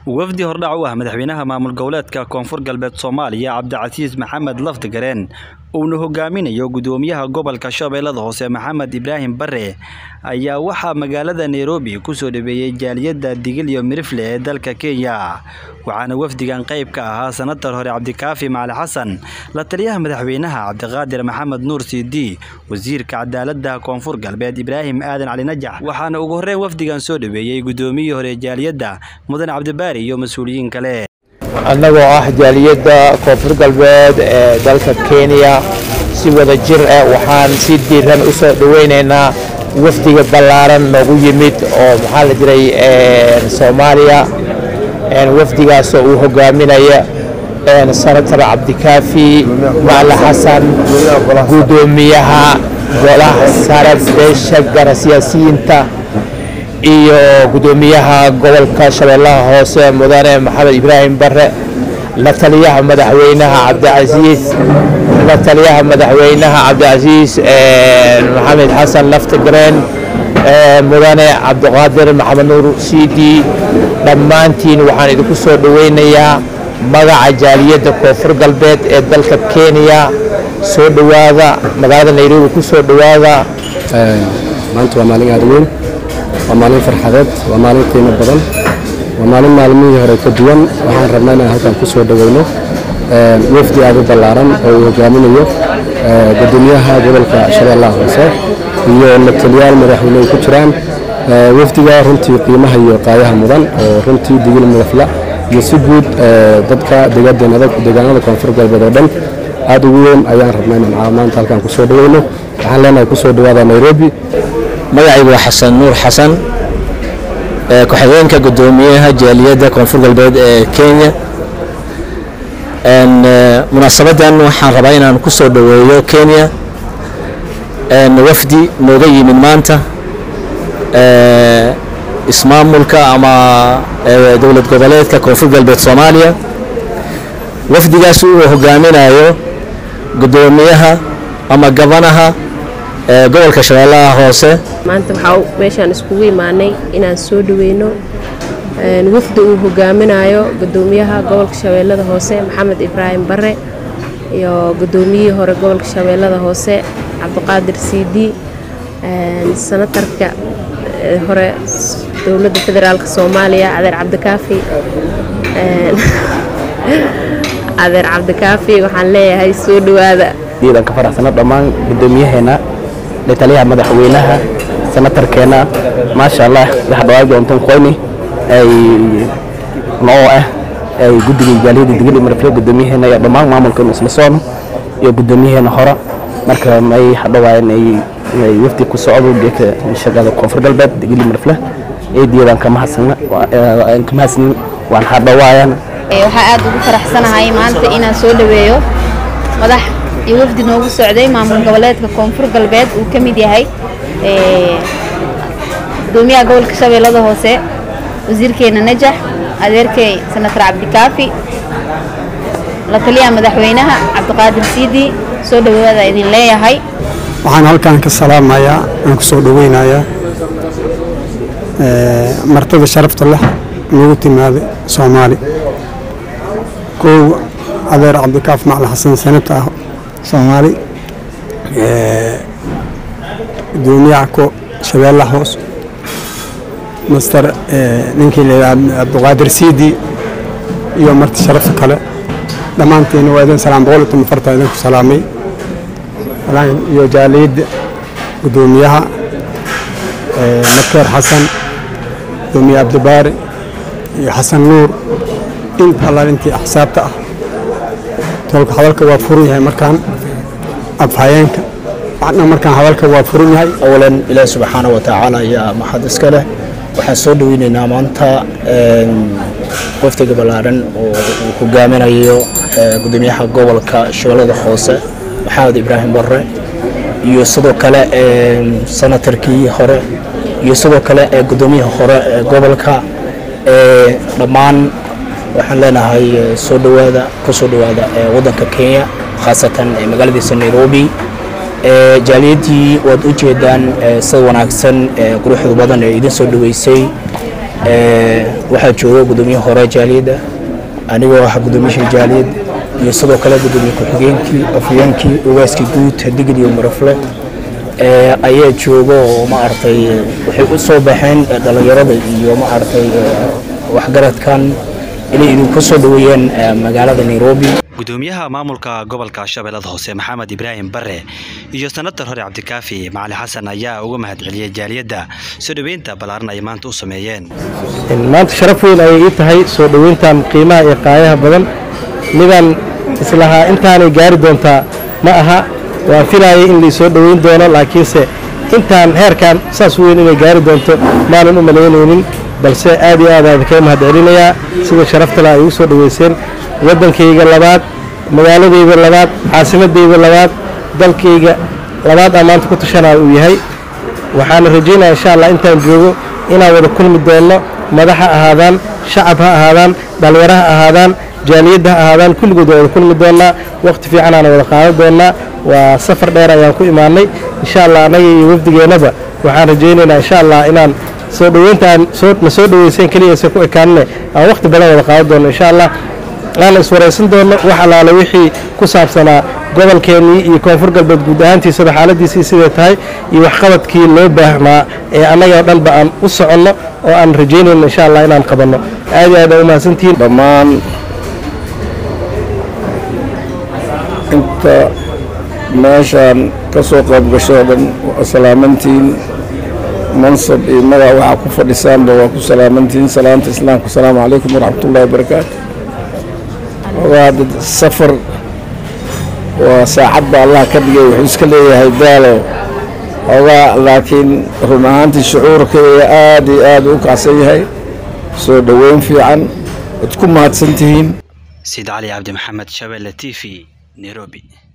wafdi hordhac u ah madaxweynaha maamul goboleedka koonfur galbeed soomaaliya cabdicasiis maxamed lafdigaren uuna hogaaminayo gudoomiyaha gobolka shabeellada hoose maxamed ibraahim bare ayaa waxaa magaalada nairobi kusoo dhaweeyey jaaliyadda digil iyo mirifle ee dalka kenya waxaana wafdigan qayb ka ahaa sanatar hore cabdikaafi macali xasan la taliyaha madaxweynaha cabdiqaadir maxamed nuur siidi wasiirka cadaaladda koonfur galbeed ibraahim aadan cali najax waxaana ugu horreyn wafdigan soo dhaweeyey gudoomiyii hore jaaliyadda mudan cabdibaari iyo mas-uuliyiin kale annagoo ah jaaliyadda koonfur galbeed ee dalka kenya si wada jir ah waxaan si diiran u soo dhoweynaynaa wafdiga ballaaran noogu yimid oo maxaa la jiray soomaaliya wafdigaasoo uu hogaaminaya senator cabdikaafi macali xasan gudoomiyaha golaha sare beesha gara siyaasiyiinta iyo gudoomiyaha gobolka shabeellaha hoose mudane maxamed ibraahim bare la taliyaha madaxweynaha cabdicasiis la taliyaha madaxweynaha cabdicasiis maxamed xasan laftigreen mudane cabdiqaadir maxamed nuur siidi dhammaantiin waxaan idinku soo dhoweynayaa magaca jaaliyadda koonfur galbeed ee dalka kenya soo dhowaada magaalada nairobi ku soo dhowaada maanta waa maalin aada weyn waa maalin farxadeed waa maalin qiimo badan waa maalin maalmihii hore ka duwan waxaan rabnaa inaan halkan ku soo dhoweyno wafdi aada u ballaaran oo uu hogaaminayo gudoomiyaha gobolka shabeellaha hoose iyo lataliyaal madaxweyne ay ku jiraan wafdiga runtii qiimaha iyo qaayaha mudan oo runtii digil midafla iyo si guud dadka deegaanada koonfur galbeed oo dhan aada ugu weyn ayaan rabnaa inaan maanta halkan ku soo dhoweyno waxaan leenahay ku soo dhowaada nairobi magacaygu waa xasan nuur xasan ku-xigeenka gudoomiyaha jaaliyadda koonfur galbeed ee kenya munaasabadan waxaan rabaa inaan ku soo dhoweeyo kenya wafdi nooga yimid maanta ismaamulka ama dowlad goboleedka koonfur galbeed soomaaliya wafdigaas uu hogaaminayo gudoomiyaha ama gabanaha gobolka shabeellaha hoose maanta waxaa meeshaan iskugu imaanay inaan soo dhaweyno wafdi uu hogaaminayo gudoomiyaha gobolka shabeellada hoose maxamed ibraahim bare iyo gudoomiyihii hore gobolka shabeellada hoose cabdiqaadir siidi sanatarka hore dowladda federaalk soomaaliya adeer cabdikaafi adeer cabdikaafi waxaan leeyahay soo dhowaada ka faraxsano dhammaan gudoomiyaheena taliyaha madaxweynaha senatarkeena maasha allah waxdhawaad doontan qoyni ay noo ah ay guddiga jaaliyadda digil marfle gudoomiyaheena iyo dhammaan maamulkeenu isla soono iyo gudoomiyaheena hore marka may hadhawaayan ay wafdi ku socdo geeka shaqada koonfur galbeed digil marfle eediyadan kama hadsana kama hadsanin waan hadhawaayan waxaa aad ugu faraxsanahay maanta inaan soo dhaweeyo madax iyo wafdi noogu socday maamul goboleedka koonfur galbeed uu ka mid yahay gudoomiyaha gobolka shabeellada hoose wasiirkeena najax adeerkey senator cabdikaafi la taliyaha madaxweynaha cabdiqaadir siidi soo dhawaada idin leeyahay waxaan halkan ka salaamayaa aan ku soo dhoweynayaa martada sharafta leh nagu timaada soomaali kow adeer cabdikaaf macali xasan sanata ah soomaali gudoomiyaha ko shabeellaha hoos master ninkii layidhaha cabdiqaadir siidi iyo marti sharaf kale dhammaantiina waa idin salaam boqol iyo toban farta idinku salaamay iyo jaaliyadda gudoomiyaha makeer xasan gudoomiye cabdibaari iyo xasan nuur inta allaal intii axsaabta ah tolka hadalka waa furan yahay markaan afhayeenka waxna markaan hadalka waa furan yahay awalan ilaahi subxaana wa tacaala ayaa maxad iska leh waxaan soo dhoweynaynaa maanta wafdiga ballaaran oo uu hogaaminayo gudoomiyaha gobolka shabeellada hoose maxamed ibraahim bare iyo sidoo kale senatarkii hore iyo sidoo kale gudoomiyaha hore ee gobolka dhammaan waxaan leenahay soo dhowaada ku soo dhowaada waddanka kenya khaasatan magaaladiisa nairobi jaaliyaddii waad u jeedaan sida wanaagsan quruxda badan ee idin soo dhoweysay waxaa jooga gudoomiye hore jaaliyadda anigoo ah gudoomiyihii jaaliyad iyo sidoo kale gudoomiye ku-xigeenkii afyeenkii ogaaskii guud digid iyo marafle ayaa jooga oo maaragtay waxay u soo baxeen dhallinyarada iyo maaragtay waxgaradkan inay idinku soo dhaweeyeen magaalada nairobi gudoomiyaha maamulka gobolka shabeellada hoose maxamed ibraahim bare iyo sanatar hore cabdikaafi macali xasan ayaa uga mahadceliyey jaaliyadda soo dhoweynta ballaaran ay maanta u sameeyeen maanta sharaf weyn ayay ii tahay soo dhoweyntan qiimaha iyo qaayaha badan midaan islahaa intaanay gaari doontaa ma aha waan filaayay in laisoo dhoweyn doono laakiinse intaan heerkan saas weyn inay gaari doonto maanan u malaynaynin balse aad iyo aad aan kaga mahadcelinayaa sida sharaftale ay igu soo dhoweyseen waddankayga labaad magaaladayda labaad caasimadayda labaad dalkayga labaad aan maanta ku tashanaya uu yahay waxaana rajaynaya insha allah intaan joogo inaan wada kulmi doonno madax ha ahaadaan shacab ha ahaadaan dhallinyaro ha ahaadaan jaaliyadda ha ahaadaan kulligood waa wada kulmi doonnaa wakhti fiicanaana wada qaadan doonnaa waa safar dheer ayaan ku imaannay insha allah annaga iyo wafdigeennaba waxaan rajaynaynaa insha allah inaan soo dhoweyntaan na soo dhoweyseen keliyaysa ku ekaanine aan wakhti badan wada qaadan doonno insha allah aan iswaraysan doonno wax allaale wixii ku saabsanaa gobolkeennii iyo koonfur galbeed guud ahaantiisaba xaaladiisii siday tahay iyo waxqabadkii loo baahnaa ee annagoo dhanba aan u soconno oo aan rajaynayno insha allah inaan qabanno aad iyo aad aa u mahadsantihiin dhammaan inta meeshaan ka soo qayb gashoo dhan waa salaamantiin mansab iyo magac waxaa ku fadhisaanba waa ku salaamantiin salaanta islaamka asalaamu calaykum waraxmatullahi wabarakaatu ogaa dad safar waa saacad baa allah ka dhigay wuxuu iska leeyahay daalo ogaa laakiin run ahaantii shucuurka ee aad iyo aad u kacsan yahay soo dhoweyn fiican waad ku mahadsan tihiin sid cali cabdi maxamed shabeelle t v nairobi